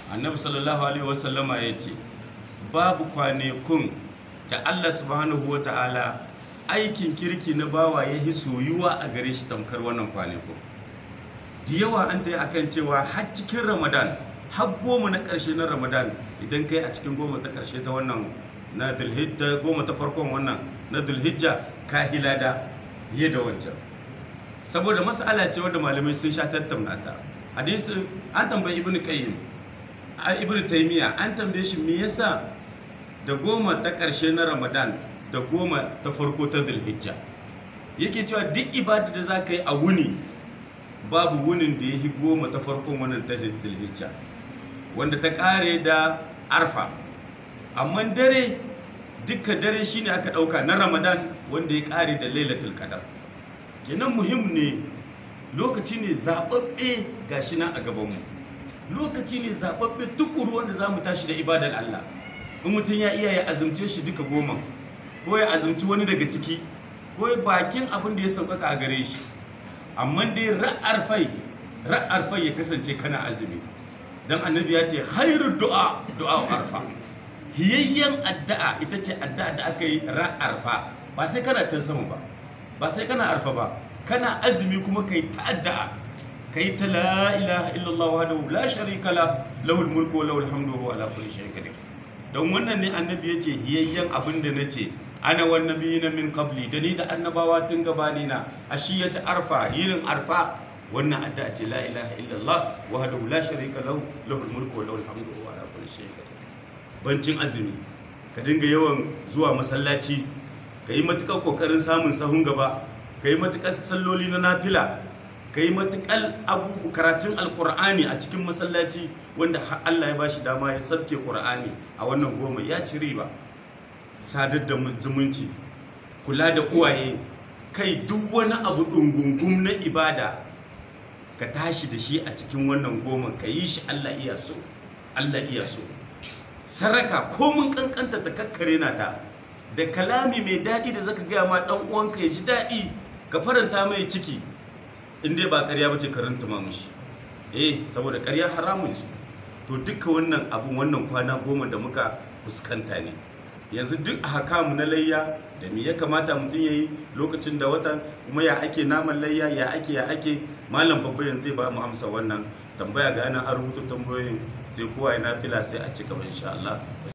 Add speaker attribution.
Speaker 1: annabi sallallahu alaihi wasallama ya ce babu kwanekun da Allah subhanahu wa ta'ala aikin kirki na bawa ya yi soyuwa a gare shi tamkar wannan kwanekun da yawa an ta yi akan cewa har cikin ramadan har goma na ƙarshe na ramadan idan kai a cikin goma ta ƙarshe ta wannan na dulhijja goma ta farkon wannan na dulhijja ka hilada fiye da wancan saboda mas'ala ce wadda malamai sun sha tattauna ta hadisi an tambayi ibn qayyim a ibn taymiya an tambaye shi me yasa da goma ta ƙarshe na ramadan da goma ta farko ta zulhijja yake cewa duk ibada da za ka yi a wuni babu wunin da ya yi goma ta farkon wannan ta zulhijja wanda ta ƙare da arfa amma dare duka dare shine aka ɗauka na ramadan wanda ya ƙare da lailatul qadar kenan muhim ne lokaci ne zaɓaɓɓe gashi nan a gabanmu lokaci ne zaɓaɓɓe tukuru wanda za mu tashi da ibadar Allah in mutum ya iya ya azumce shi duka goma ko ya azumci wani daga ciki ko ya bakin abin da ya sauƙaƙa a gare shi amma dai ra'ar fai ra'ar fai ya kasance kana azumi dan annabi ya ce khairu du'a du'a arfa hiyayyen addu'a ita ce addu'a da aka yi ra'ar fa ba sai kana can sama ba ba sai kana arfa ba kana azumi kuma kai ta addu'a kai ta la ilaha illallah wahdahu la sharika la lahul mulku wa lahul hamdu wa huwa ala kulli shay'in qadir don wannan ne annabi ya ce hiyayyen abin da na ce ana wan nabiyina min qabli da ni da annabawa tun gabani na ashiyata arfa yinin arfa wannan addu'a ce la ilaha illallah wahdahu la sharika lahu lahul mulku wa lahul hamdu wa huwa ala kulli shay'in qadir bancin azumi ka dinga yawan zuwa masallaci ka yi matuƙar ƙoƙarin samun sahun gaba ka yi matuƙar salloli na nafila ka yi matuƙar abubu karatun alƙur'ani a cikin masallaci wanda Allah ya ba shi dama ya sabke ƙur'ani a wannan goma ya ci riba sadar da zumunci kula da uwaye kai duk wani abu ɗungungun na ibada ka tashi da shi a cikin wannan goma ka yi shi Allah iya so Allah iya so saraka ko mun kankanta ta kakkare na ta da kalami mai daɗi da zaka gaya ma ɗan uwanka ya ji daɗi ka faranta mai ciki in dai ba ƙarya bace ka rantuma mishi eh saboda ƙarya haramun ce to duka wannan abun wannan kwana goma da muka fuskanta ne yanzu duk a hakamu na layya da me ya kamata mutum ya yi lokacin da watan kuma ya ake naman layya ya ake ya ake malam babba yanzu zai ba mu amsa wannan tambaya ga yana an rubuta tambayoyin sai kowa ya nafila sai a ci gaba insha Allah